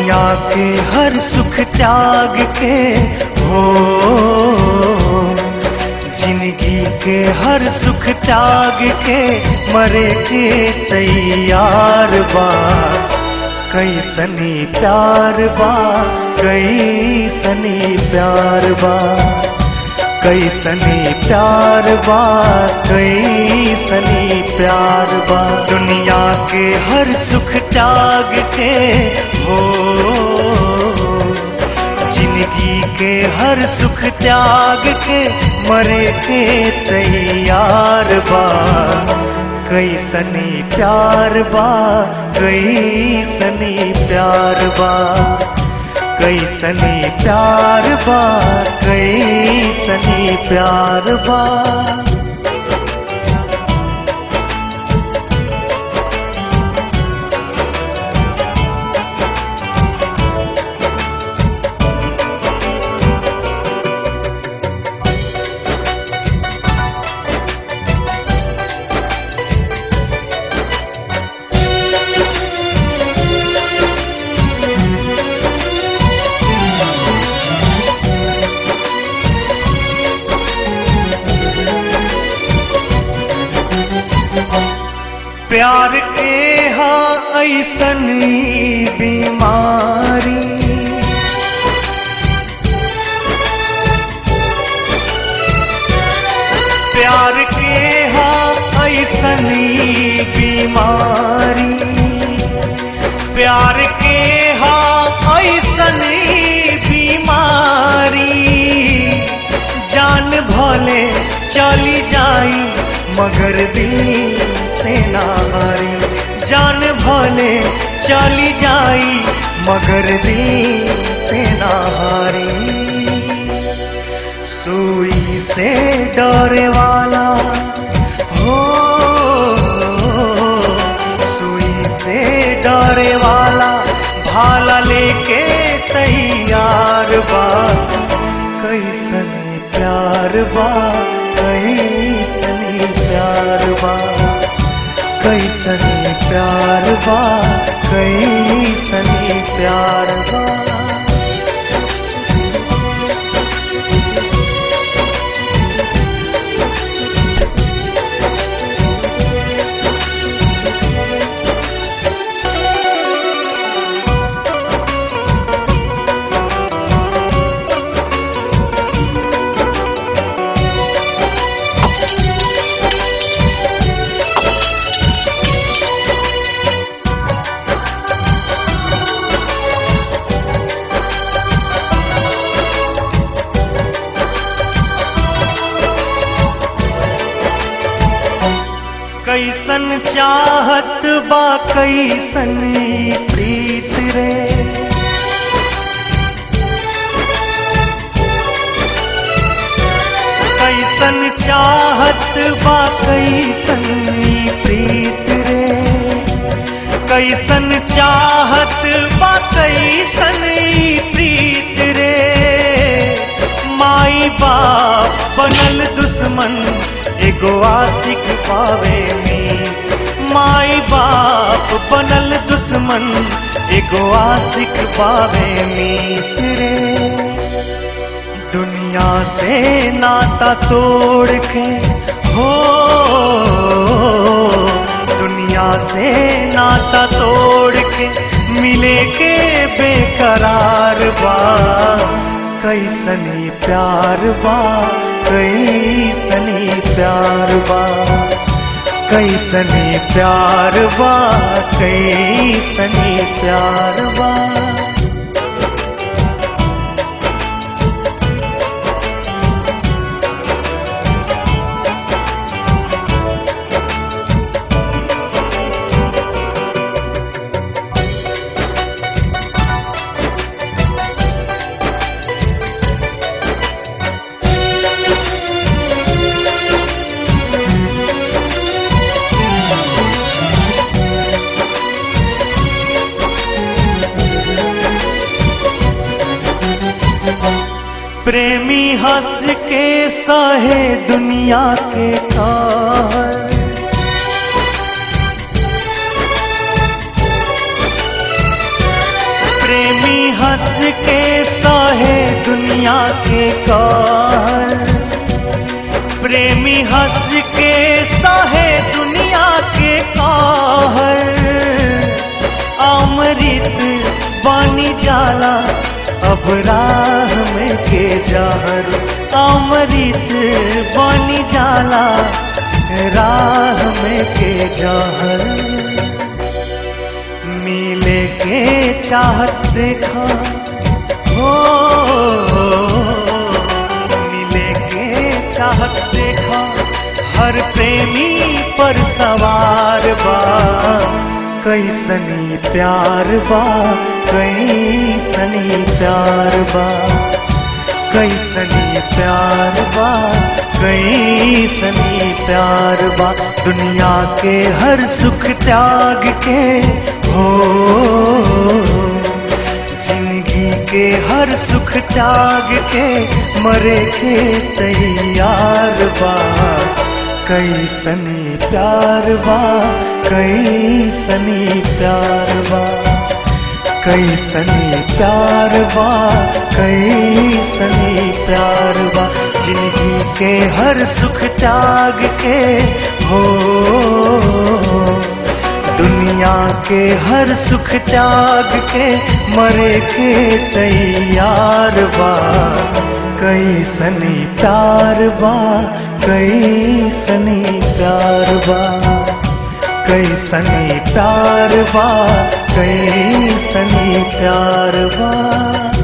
दुनिया के हर सुख त्याग के हो जिंदगी के हर सुख त्याग के मरे के तैयार बा कैसनी प्यार बा कैसनी प्यार बा कैसनी प्यार बा कैसनी प्यार बा दुनिया के हर सुख त्याग के हो जिंदगी के हर सुख त्याग के मरे के तैयार बा कैसनी प्यार बा कैसनी प्यार बा कैसनी प्यार बा कैसनी प्यार बा प्यार के हाँ ऐसन बीमारी प्यार के हाँ ऐसन बीमारी प्यार के हाँ ऐसन बीमारी जान भले चली जाई मगर दिल से ना हारी जान भले चली जाई मगर दिल से ना हारी सुई से डरे वाला हो सुई से डरे वाला भाला लेके तैयार बा कैसनी प्यार बा कैसनी प्यार बा कैसनी प्यार बा कैसनी प्यार बा कैसन चाहत बा कैसन ई प्रीत रे कैसन चाहत बा कैसन ई प्रीत रे कैसन चाहत बा कैसन ई प्रीत रे माई बाप बनल दुश्मन एगो आशिक पावे में माई बाप बनल दुश्मन एगो आशिक पावे मीत रे दुनिया से नाता तोड़ के हो दुनिया से नाता तोड़ के मिले के बेकरार बा कैसनी प्यार बा कैसनी प्यार बा कैसनी प्यार बा कैसनी प्यार बा प्रेमी हंस के सहे दुनिया के कहर प्रेमी हंस के सहे दुनिया के कहर प्रेमी हंस के सहे दुनिया के कहर अमृत बनी जाला अब राह में के जहर अमृत बनी जाला राह में के जहर मिले के चाहत देखा हो मिले के चाहत देखा हर प्रेमी पर सवार बा कैसनी प्यार बा कैसनी प्यार बा कैसनी प्यार बा कैसनी प्यार बा दुनिया के हर सुख त्याग के हो जिंदगी के हर सुख त्याग के मरे के तैयार बा कैसनी प्यार बा कैसनी प्यार बा कैसनी प्यार बा कैसनी प्यार बा जिंदगी के हर सुख त्याग के हो दुनिया के हर सुख त्याग के मरे के तैयार बा कैसनी प्यार बा कैसनी प्यार बा कैसनी प्यार बा कैसनी प्यार बा